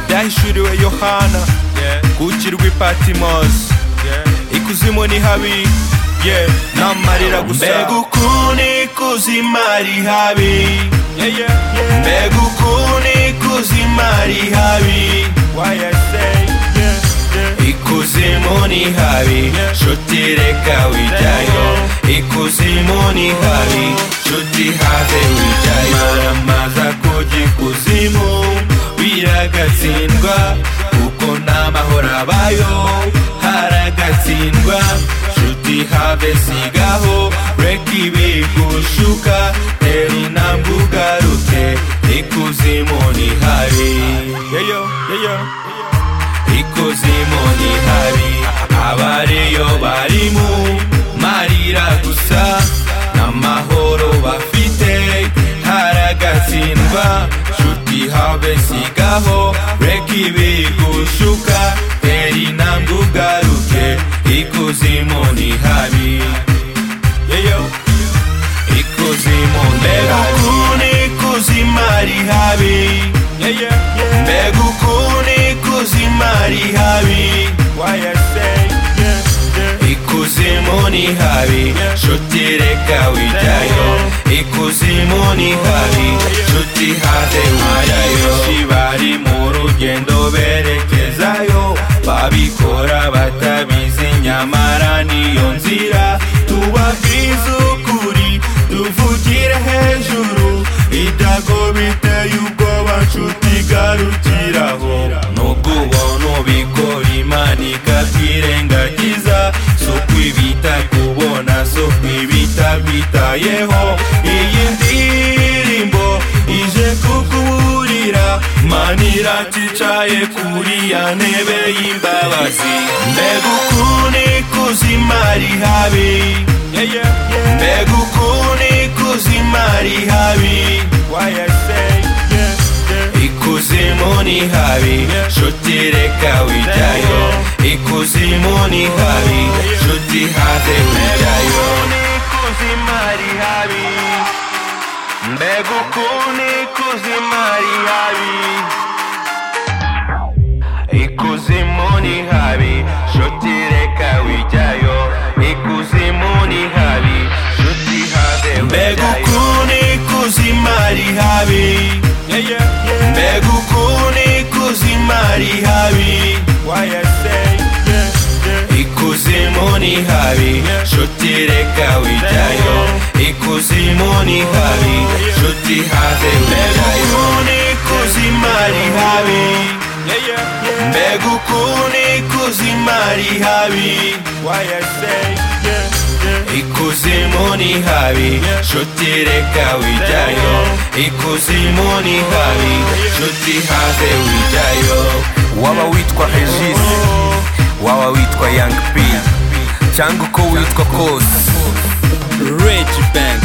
byahishuriwe yohana ku rugi rw'i patimosi ikuzimu ni habi yeah, n'amarira gusa mbega ukuntu ikuzimu ari habi mbega ukuntu ikuzimu ari habi ikuzimu ni habi nshuti reka wijyayo ikuzimu ni habi nshuti have wijyayo maramaza kujya ikuzimu biragatsindwa kuko nta mahoro abayo haragatsindwa nshuti have sigaho reka ibi gushuka tera intambwe ugaruke ikuzimu ni habi ikuzimu ni habi abariyo bari mu marira gusa n'amahoro bafite haragatsindwa nshuti habe sigaho reka ibi gushuka tera intambwe ugaruke ikuzimu ni habi ikuzimu ni habi ikuzimu ari habi mbega ukuntu ikuzimu ari habi ikuzimu ni habi nshuti reka wijyayo ikuzimu ni habi nshuti haze wijyayo Benshi bari mu rugendo berekezayo babikora batabizi nyamara niyo nzira tubabwiza ukuri tuvugire hejuru idago biteye ubwoba nshuti garukiraho nubwo ubona ubikora imana ikabyirengagiza si ukwibita kubona si ukwibita bitayeho iyi ndirimbo ije kukuburira mana iraticaye kuri ya ntebe y'imbabazi mbega ukuntu ikuzimu ari habi mbega ukuntu ikuzimu ari habi ikuzimu ni habi nshuti reka wijyayo ikuzimu ni habi nshuti haze wijyayo ikuzimu ari habi mbega ukuntu ikuzimu ari habi ikuzimu ni habi nshuti reka wijyayo ikuzimu ni habi nshuti haze mbega ukuntu ikuzimu ari habi mbega ukuntu ikuzimu ari habi ikuzimu ni habi nshuti reka wijyayo ikuzimu ni habi nshuti haze wijyayo mbega ikuzimu ari habi mbega ukuntu ikuzimu ari habi ikuzimu ni habi nshuti reka wijyayo ikuzimu ni habi nshuti haze wijyayo waba witwa regis waba witwa young p cyangwa uko witwa kose Rage Band